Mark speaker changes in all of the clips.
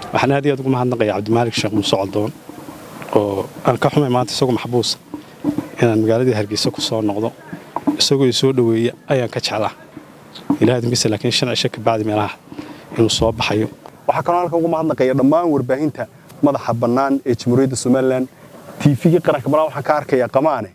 Speaker 1: waxaan aad iyo aad ugu mahadnaqaya cabdimaalik sheekh muuse coldoon oo aan ka xumay maanta isagoo maxbuusa inaan magaaladii hargeysa ku soo noqdo isagoo i soo dhoweeya ayaan ka jeclaa ilaah dambisa laakiin shan cisho ka bacdi meelaha inuu soo baxayo
Speaker 2: waxaa kaloo halkan ugu mahadnaqaya dhammaan warbaahinta madaxa bannaan ee jamhuuriyadda somalilan tiifigii qaranka malaa waxaan ka arkaya qamaane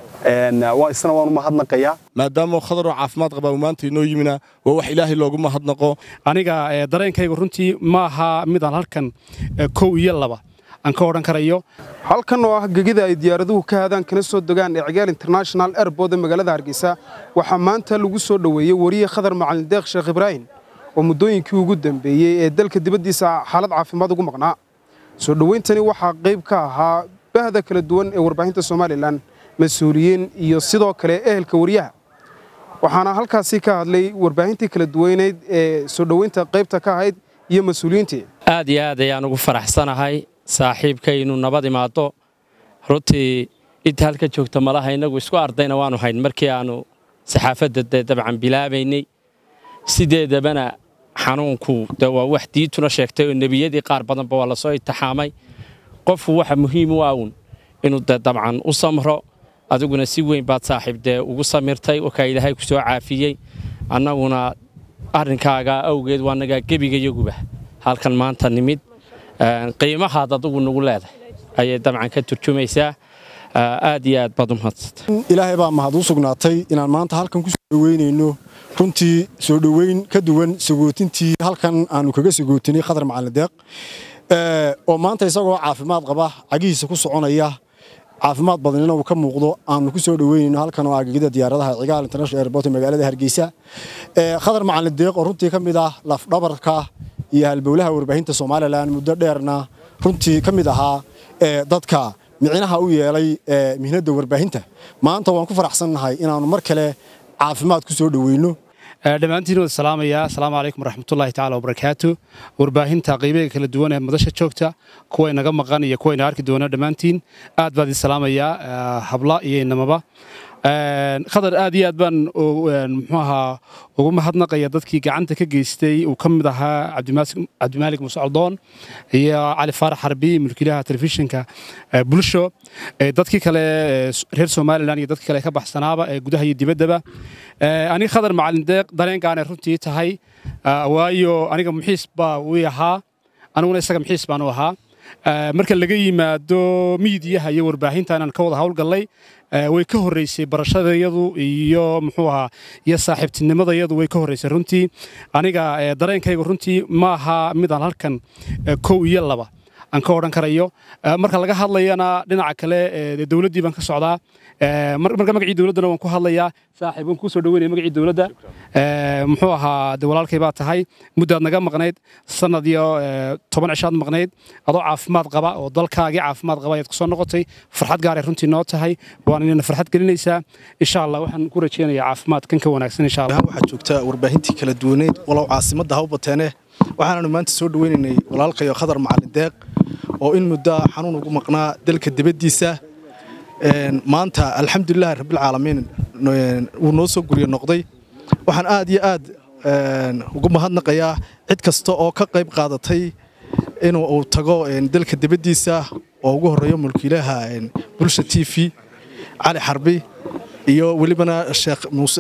Speaker 2: isna waan u mahadnaqayaa
Speaker 3: maadaama khadaroo caafimaad qabaa uu maanta inoo yimina waa wax ilaahay loogu mahadnaqo
Speaker 1: aniga dareenkayga runtii ma aha midaan halkan kow iyo laba aan ka odhan karayo
Speaker 4: halkan oo ah gegida ay diyaaraduhu ka hadaan kana soo dogaan ee cigaal international airbood ee magaalada hargeysa waxaa maanta lagu soo dhoweeyey wariye khadar macalin deekh sheekh ibraahim oo muddooyinkii ugu dambeeyey ee dalka dibaddiisa xaalad caafimaad ugu maqnaa soo dhowayntani waxaa qayb ka ahaa bahda kala duwan ee warbaahinta somalilan mas-uuliyiin iyo sidoo kale ehelka wariyaha waxaana halkaasi ka hadlay warbaahintii kala duwaneyd ee soo dhoweynta qaybta ka ahayd iyo mas-uuliyiintii
Speaker 5: aad iyo aad ayaan ugu faraxsanahay saaxiibkaynu nabad imaado runtii inta halka joogta malaha innagu isku ardayna waanu hayn markii aannu saxaafadda dee dabcan bilaabaynay sideedabana xanuunku de waa wax diintuna sheegtay oo nebiyadii qaar badanba waa lasoo intixaamay qofku waxa muhiim u awn inuu de dabcan u samro adiguna si weyn baad saaxiib dee ugu samirtay wakaa ilaahay ku soo caafiyey annaguna arrinkaaga awgeed waa nagaa gebigayaguba halkan maanta nimid qiimahaad adigu nagu leedahay ayay dabcan ka turjumaysaa aad iyo aad baad u mahadsantay
Speaker 3: ilaahay baa mahad u sugnaatay inaan maanta halkan ku soo dhoweynayno runtii soo dhoweyn ka duwan sagootintii halkan aanu kaga sagootinay khadar macalin deeq oo maanta isagoo caafimaad qaba cagihiisa ku soconaya caafimaad badanina uu ka muuqdo aanu ku soo dhoweynayno halkan oo agegida diyaaradaha cigaal international airport ee magaalada hargeysa khadar macalin deeq oo runtii ka mid ah lafdhabarka iyo halbowlaha warbaahinta somalilan muddo dheerna runtii ka mid ahaa dadka micnaha u yeelay mihnadda warbaahinta maanta waan ku faraxsannahay inaannu mar kale caafimaad ku soo dhoweyno
Speaker 1: dhammaantiin wada salaamaya asalaamu calaykum waraxmatullaahi tacaala wabarakaatu warbaahinta qiimaga kala duwan ee madasha joogta kuwa inaga maqan iyo kuwa ina arki doona dhammaantiin aad baan idin salaamayaa habla iyo inamaba khadar aad iyo aad baan muxuu ahaa ugu mahadnaqaya dadkii gacanta ka geystay uu ka mid ahaa cabdimaalik muuse coldoon iyo cali faarax xarbi mulkiilaha telefishinka bulsho dadkii kale reer somalilan iyo dadkii kale ka baxsanaaba ee gudaha iyo dibaddaba aniga khadar macalin deeq dareenkaanay runtii tahay waayo aniga muxiis baa wii ahaa aniguna isaga muxiis baan u ahaa marka laga yimaado miidiyaha iyo warbaahinta inaan ka wada howlgallay way ka horreysay barashadayadu iyo muxuu ahaa iyo saaxiibtinimadayadu way ka horreysay runtii aniga dareenkayga runtii ma aha midaan halkan kow iyo laba aan ka odhan karayo marka laga hadlayana dhinaca kale dowladdii baan ka socdaa marka magacii dowladdana waan ku hadlayaa saaxiib waan kuu soo dhaweynaya magacii dowladda muxuu ahaa de walaalkay baa tahay muddaad naga maqnayd sanad iyo toban cishaad maqnayd adoo caafimaad qaba oo dalkaagii caafimaad qaba ayaad kusoo noqotay farxad gaaray runtii noo tahay waan inayna farxad gelinaysaa insha allah waxaan ku rajeynayaa caafimaad kan ka wanaagsan insha allah
Speaker 6: waxaad joogtaa warbaahintii kala duwaneyd walow caasimadda hawbateene waxaananu maanta soo dhaweynaynay walaalkayo khadar macalin deeq oo in muddo xanuun ugu maqnaa dalka dibaddiisa maanta alxamdulilahi rabbilcaalamiin wuu noo soo guryo noqday waxaan aad iyo aad ugu mahadnaqayaa cid kasta oo ka qayb qaadatay inuu uu tago dalka dibaddiisa oo ugu horreeyo mulkiilaha bulsha t v cali xarbi iyo welibana sheekh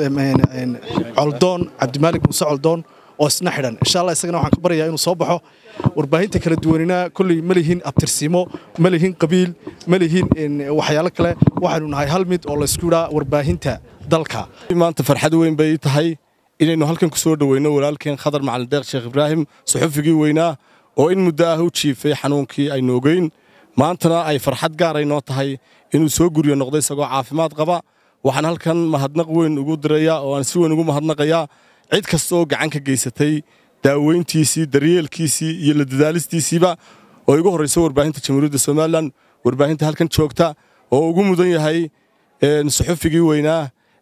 Speaker 6: coldoon cabdimaalik muuse coldoon oo isna xidhan insha allah isagana waxaan ka baryayaa inuu soo baxo warbaahinta kala duwanina kolley ma lihin abtirsiimo ma lihin qabiil ma lihin waxyaalo kale waxaynu nahay hal mid oo laysku idhaa warbaahinta dalka
Speaker 3: maanta farxad weyn bay tahay inaynu halkan ku soo dhoweyno walaalkeen khadar macalin deeq sheekh ibraahim suxufigii weynaa oo in muddo ah u jiifay xanuunkii aynu ogeyn maantana ay farxad gaaray noo tahay inuu soo guryo noqday isagoo caafimaad qaba waxaan halkan mahadnaq weyn ugu dirayaa oo aan si weyn ugu mahadnaqayaa cid kasta oo gacan ka geysatay daaweyntiisii daryeelkiisii iyo la dadaalistiisiiba oo igu horraysa warbaahinta jamhuuriyadda somalilan warbaahinta halkan joogta oo ugu mudan yahay suxufigii weynaa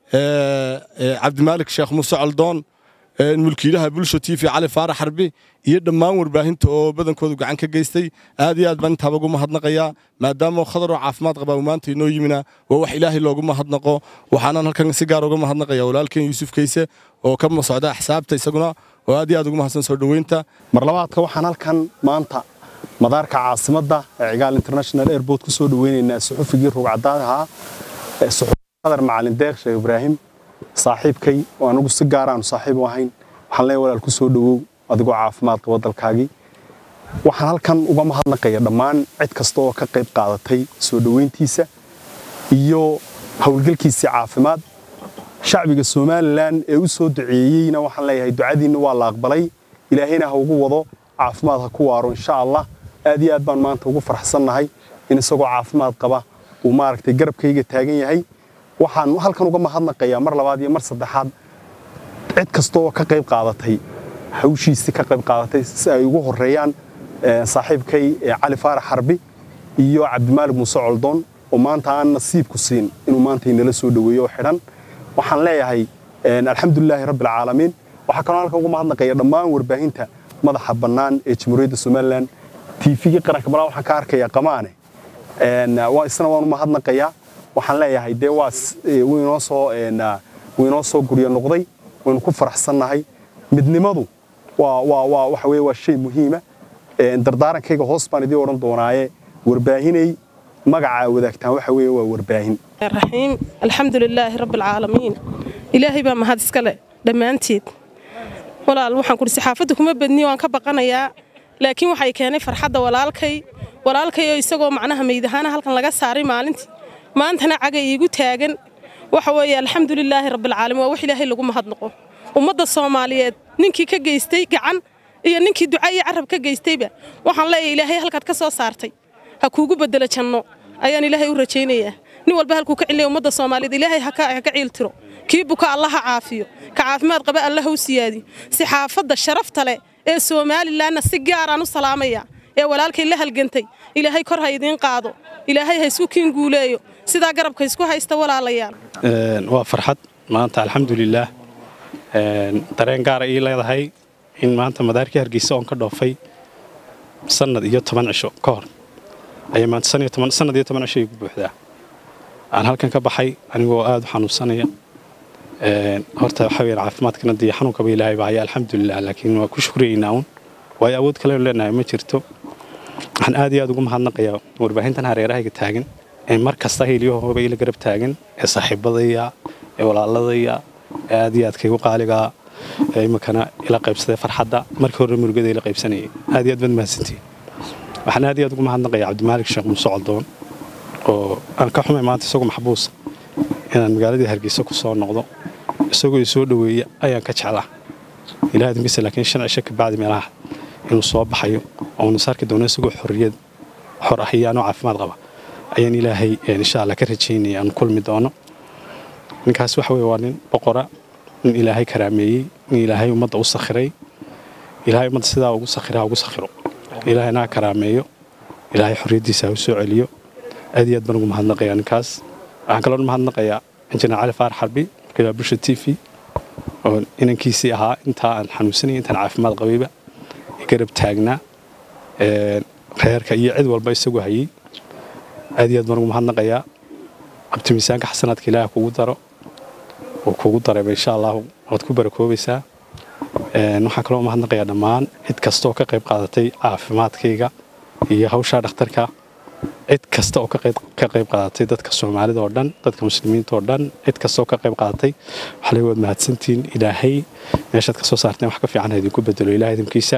Speaker 3: cabdimaalik sheekh muuse coldoon mulkiilaha bulsho t v cali faarax xarbi iyo dhammaan warbaahinta oo badankoodu gacan ka geystay aad iyo aad baan intaaba ugu mahadnaqayaa maadaama khadaroo caafimaad qabaa uu maanta inoo yimina waa wax ilaahay loogu mahadnaqo waxaanan halkan si gaar uga mahadnaqaya walaalkeen yuusuf kayse oo ka socda axsaabta isaguna oo aad iyo aad ugu mahadsan soo dhoweynta
Speaker 2: mar labaadka waxaan halkan maanta madaarka caasimadda ee cigaal international airport ku soo dhaweynaynaa suxufigii rugcadaad ahaa qadar macalin deeq sheekh ibraahim saaxiibkay oo anagu si gaar aanu saaxiib u ahayn waxaan leeyahay walaal ku soo dhawow adigoo caafimaad qaba dalkaagii waxaan halkan uga mahadnaqaya dhammaan cid kasta oo ka qayb qaadatay soo dhoweyntiisa iyo howlgalkiisii caafimaad shacbiga somalilan ee u soo duceeyeyna waxaan leeyahay ducadiinna waa la aqbalay ilaahayna ha ugu wado caafimaad ha ku waaro insha allah aad iyo aad baan maanta ugu farxsannahay in isagoo caafimaad qaba uu maaragtay garabkayga taagan yahay waxaan halkan uga mahadnaqayaa mar labaad iyo mar saddexaad cid kasta oo ka qayb qaadatay hawshiisii ka qayb qaadatay si ay ugu horeeyaan saaxiibkay cali faarax xarbi iyo cabdimaalig muuse coldoon oo maanta aan nasiibku siin inuu maanta inala soo dhoweeyo oo xidhan waxaan leeyahay alxamdulilaahi rabbi alcaalamiin waxaa kaloo halkan uga mahadnaqaya dhammaan warbaahinta madaxa bannaan ee jamhuuriyadda somalilan tiifigii qaranka malaa waxaan ka arkayaa qamaane isna waan u mahadnaqayaa waxaan leeyahay dee waa winoo soo wuu inoo soo guryo noqday waynu ku faraxsannahay midnimadu waa waa waa waxa weeye waa shay muhiima dardaarankayga hoos baan idii odhan doonaaye warbaahinay magacaa wadaagtaan waxa weeye waa warbaahin
Speaker 7: raxiim alxamdu lilaahi rabbi alcaalamiin ilaahay baa mahad iska leh dhammaanteed walaal waxaan kudhi saxaafadda kuma badniyo waan ka baqanayaa laakiin waxay keenay farxadda walaalkay walaalkay oo isagoo macnaha meydahaana halkan laga saaray maalintii maantana caga iigu taagan waxa weeye alxamdu lilaahi rabbialcaalamiin waa wax ilaahay lagu mahadnaqo ummadda soomaaliyeed ninkii ka geystay gacan iyo ninkii duca iyo carab ka geystayba waxaan leeyahay ilaahay halkaad ka soo saartay ha kuugu bedelo janno ayaan ilaahay u rajaynayaa nin walba halkuu ka cilnaya ummadda soomaaliyeed ilaahay ha ka ciiltiro kii buka alla ha caafiyo ka caafimaad qaba alla ha u siyaadiyo saxaafadda sharafta leh ee somalilanna si gaaraan u salaamaya ee walaalkay la halgantay ilaahay kor ha idiin qaado ilaahay ha isku kiin guuleeyo sidaa garabka isku haysta walaalayaal
Speaker 8: waa farxad maanta alxamdulilaah dareen gaara ii leedahay in maanta madaarkii hargeysa oon ka dhoofay sanad iyo toban cisho ka hor ayay maanta sanad iyo toban cisho igu buuxdaa aan halkan ka baxay anigoo aada u xanuunsanaya horta waxaa weyaan caafimaadkana dee xanuunkaba ilaahay baa haya alxamdulilah laakiin waa ku shukriyaynaa un waayo awood kalenu leenahay ma jirto waxaan aad iyo aad ugu mahadnaqayaa warbaahintan hareerahayga taagan ee mar kasta hiilyahooba ila garab taagan ee saaxiibadaya ee walaaladaya ee aad iyo aadkaygu qaaligaa ee iminkana ila qaybsaday farxadda markii hore murugada ila qaybsanayay aad iyo aad baad mahadsantihin waxaan aad iyo aad ugu mahadnaqayaa cabdimaalik sheekh muuse coldoon oo aan ka xumay maanta isagoo maxbuusa inaan magaaladii hargeysa ku soo noqdo isagoo i soo dhoweeya ayaan ka jeclaa ilahay dambiisa laakiin shan cisho ka bacdi meelaha inuu soo baxayo oo unu saarki doono isagoo xorriyad xor ah iyo anoo caafimaad qaba ayaan ilaahay insha allah ka rajaynaya aanu kulmi doono ninkaas waxa weye waa nin boqora nin ilaahay karaameeyey nin ilaahay ummadda u sakhiray ilaahay ummadda sidaa ugu sakhira ha ugu sakhiro ilaahayna ha karaameeyo ilaahay xorriyaddiisa ha u soo celiyo aad iyo aad baan ugu mahadnaqayaa ninkaas waxaan kaloo mahadnaqayaa injineer cali faar xarbi markaa bulsha t v oo inankiisii ahaa intaa aan xanuunsanaya intaan caafimaad qabayba garab taagnaa reerka iyo cid walba isagu hayey aad iyo aad baan ugu mahadnaqayaa qabti miisaanka xasanaadka ilaah kugu daro uu kugu darayba insha allahu waad ku barakoobaysaa waxaan kaloo mahadnaqayaa dhammaan cid kastaoo ka qayb qaadatay caafimaadkayga iyo hawshaa dhakhtarka cid kasta oo ka qayb qaadatay dadka soomaalida oo dhan dadka muslimiinta oo dhan cid kasta oo ka qayb qaadatay waxaa leey waad mahadsantihiin ilaahay meeshaad ka soo saarteen wax ka fiican ha idinku bedelo ilaah idinkiisa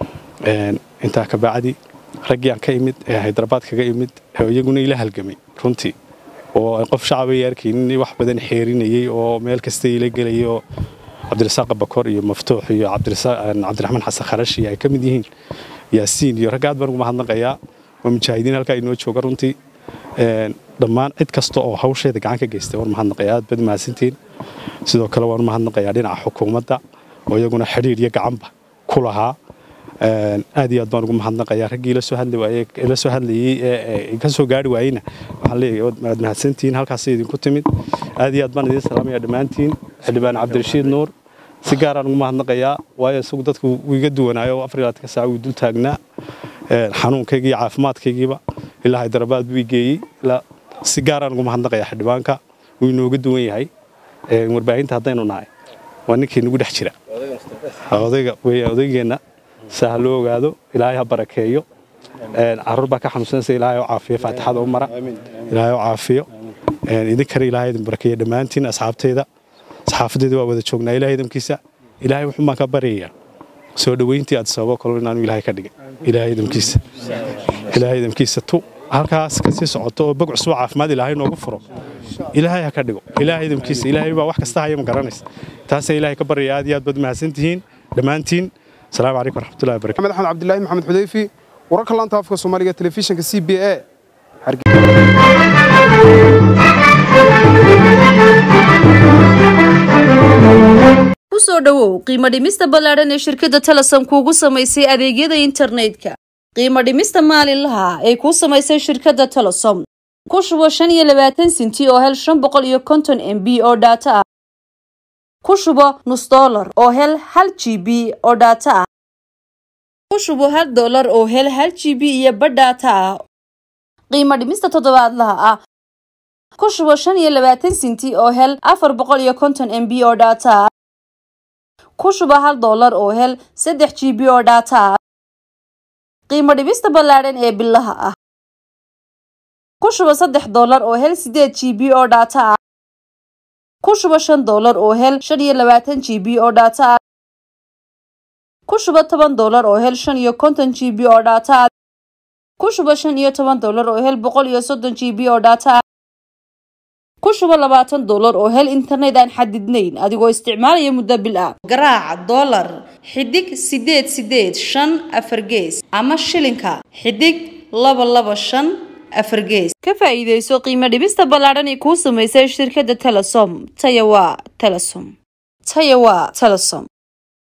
Speaker 8: intaa ka bacdi raggii aan ka imid ee haydarbaad kaga imid iyaguna ila halgamay runtii oo qof shacabay arkaynin wax badan xeerinayay oo meel kasta ila gelayay oo cabdirasaaq bakor iyo maftuux iyo cabdiraxmaan xasan kharashi ay ka mid yihiin yaasiin iyo ragga aad baan ugu mahadnaqayaa waa mujaahidiin halkaa inoo jooga runtii dhammaan cid kasta oo hawsheeda gacan ka geystay waan mahadnaqayaa aad baad mahadsantihiin sidoo kale waan mahadnaqayaa dhinaca xukuumadda oo iyaguna xidhiir iyo gacanba ku lahaa aad iyo aad baan ugu mahadnaqayaa raggii la soo hadli waayey la soo hadlayey ee ka soo gaari waayeyna waxaan leeyahay waad mahadsantihiin halkaasay idinku timid aad iyo aad baan idiin salaamayaa dhammaantiin xildhibaan cabdirashiid nuur si gaaraan ugu mahadnaqayaa waayo isagu dadku wuu iga duwanaayo afar iyo labaatanka saac wuu dul taagnaa xanuunkayga iyo caafimaadkaygiiba ilaa haydarabaad buu geeyey si gaaraan ugu mahadnaqayaa xildhibaanka wuu inooga duwan yahay warbaahinta haddaynu nahay waa ninkii nagu dhex jira odayga weya odaygeenna saa ha loo ogaado ilaahay ha barakeeyo caruur baa ka xanuunsanaysa ilaahay oo caafiyo faatixada u mara ilaahay oo caafiyo idinkana ilaahay idin barakeeya dhammaantiin asxaabteyda saxaafadeeda waa wada joognaa ilaahay idamkiisa ilaahay wuxuu baan ka baryayaa soo dhoweyntii aad sababo kalo inaanu ilaahay ka dhigay ilaahay idamkiisa ilaahay idamkiisa tu halkaas kasii socoto oo bog cusub caafimaad ilaahay noogu furo ilaahay ha ka dhigo ilaahay idamkiisa ilaahay baa wax kasta haya ma garanaysa taasay ilaahay ka baryaya aad iyo aad baad mahadsantihiin dhammaantiin asalaamu calaykum waraxmatullahi wabarakatu
Speaker 4: maxamed axmed cabdilaahi maxamed xudayfi wararka laanta afka soomaaliga telefishinka c b a
Speaker 9: kusoo dhowow qiimo dhimista ballaadhan ee shirkadda talasan kuugu samaysay adeegyada internetka qiimo dhimista maalinlaha ay kuu samaysay shirkadda talasom ku shubo shan iyo labaatan sinti oo hel shan boqol iyo konton m b oo dhaato ah ku shubo nus dollar oo hel hal g b oo dhaato ah ku shubo hal dollar oo hel hal g b iyo badh dhaato ah qiimo dhimista toddobaadlaha ah ku shubo shan iyo labaatan sinti oo hel afar boqol iyo konton m b oo dhaato ah ku shubo hal dollar oo hel saddex g b oo dhaato ah qiimo dhibista ballaadhan ee bilaha ah ku shubo saddex dollar oo hel sideed g b oo dhaato ah ku shubo shan dollar oo hel shan iyo labaatan g b oo dhaato ah ku shubo toban dollar oo hel shan iyo konton g b oo dhaato ah ku shubo shan iyo toban dollar oo hel boqol iyo soddon g b oo dhaato ah ku shubo labaatan dollar oo hel internet aan xadidnayn adigoo isticmaalaya muddo bil ah garaac dollar xidig sideed sideed shan afar gees ama shilinka xidig laba laba shan afar gees ka faa'iidayso qiimo dhibista ballaadhan ee kuu samaysay shirkadda telesom taya waa telesom taya waa telesom